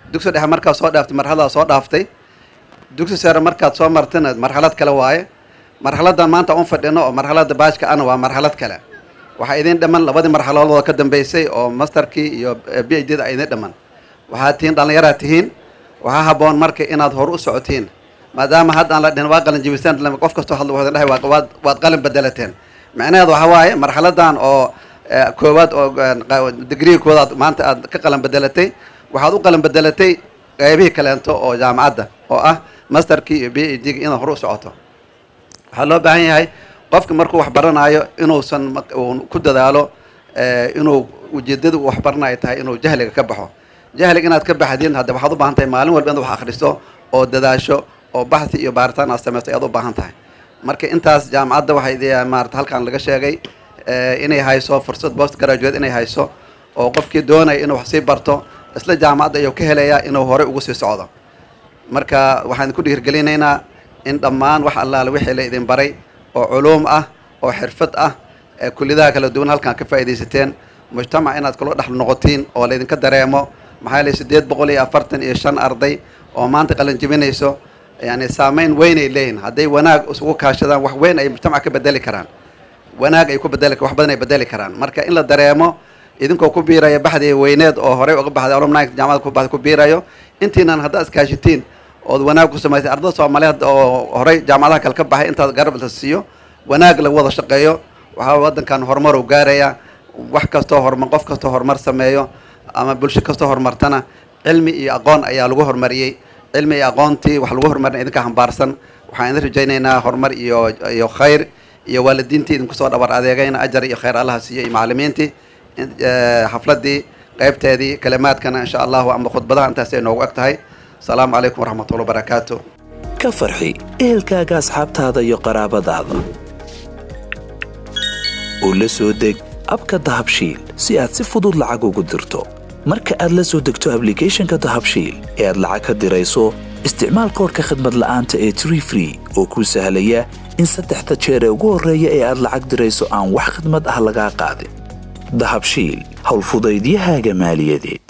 dugsi dhexe markaad soo dhaaftay marxaladaad soo dhaaftay dugsi sare markaad soo martina marxalad kale waaye marxaladan maanta un fadhino oo marxalada baajka ana waa marxalad kale waxaa idin dhaman labadii marxaladooda ka dambeysay oo masterkii iyo b h d da idin dhaman waxaad tihiin dhallinyaraad tihiin waxaa haboon marka inaad hor u socotiin maadaama hadda aan la dhihin waa qalin jibisaan qof kastoo hadla wuxuu dhahay waa- waad waad qalin bedelateen macnaheedu waxa waaye marxaladan oo eh, koowaad oo eh, digriga koowaad maanta aad ka qalin bedelatay waxaad u qalin bedelatay qaybihii kaleento oo jaamacadda oo ah masterkii iyo b h d inaad hor u socoto waxaa loo baahan yahay qofka markuu wax baranaayo inuusan ma- uu ku dadaalo eh, inuu ujeedada uu wax baranayo tahay inuu jahliga ka baxo jahliga inaad ka baxdin hadda waxaad u baahan tahay maalin walba inaad wax akhriso oo dadaasho oo baxthi iyo baaritaan aad samaysto ayaad u baahan tahay marka intaas jaamacadda waxay de- maarata halkan laga sheegay eh, inay hayso fursad post graduate inay hayso oo qofkii doonaya inuu wax sii barto isla jaamacadda ayuu ka helayaa inuu horey ugu sii socdo marka waxaan ku dhiirgelinaynaa in dhammaan wax allaale wixii la idin baray oo culuum ah oo xirfad ah ee kulliyadaha kala duwan halkan ka faa'iidaysateen mujtamac inaad kula dhex noqotiin oo laydinka dareemo maxaa yeelay siddeed boqol iyo afartan iyo shan arday oo maanta qalin jebinayso yani saameyn weyn ay leeyihin hadday wanaag isugu kaashadaan wax weyn ay mujtamac ka bedeli karaan wanaag ay ku bedeli wax badan ay bedeli karaan marka in la dareemo idinkoo ku biiraya baxdii weyneed oo horey uga baxday alumni jaamacada ku baxday ku biirayo intiinan haddaad iskaashitiin ood wanaag ku samaysay ardada soomaaliyeed oo horey jaamacadaha kale ka baxay intaad garab la siiyo wanaag lagu wada shaqeeyo waxaa waddankan horumar uu gaaraya wax kastoo horumar qof kastoo horumar sameeyo ama bulsho kastoo horumartana cilmi iyo aqoon ayaa lagu horumariyey cilmi iyo aqoontii wax lagu horumarin idinka hambaarsan waxaan idin rajaynaynaa horumar iyo iyo khayr iyo waalidiintii idinku soo dhabar adeegayna ajar iyo khayr allaha siiyo iyo macallimiintii in- eh, xafladii qaybteedii kalimaadkana insha allahu ama khudbadaha intaas ay noogu eg tahay asalaamu calaykum waraxmatullahi wabarakaatu ka farxi ehelkaaga asxaabtaada iyo qaraabadaada u la soo deg abka dahabshiil si aad si fudud lacag ugu dirto marka aad la soo degto ablicathonka dahabshiil ee aad lacag ka dirayso isticmaal koodhka khadmad la'aanta ee tree free oo kuu sahlaya in saddexda jeer ee ugu horreeya ee aad lacag dirayso aan wax khidmad ah lagaa qaadin dahabshiil howlfudaydiyahaaga maaliyadeed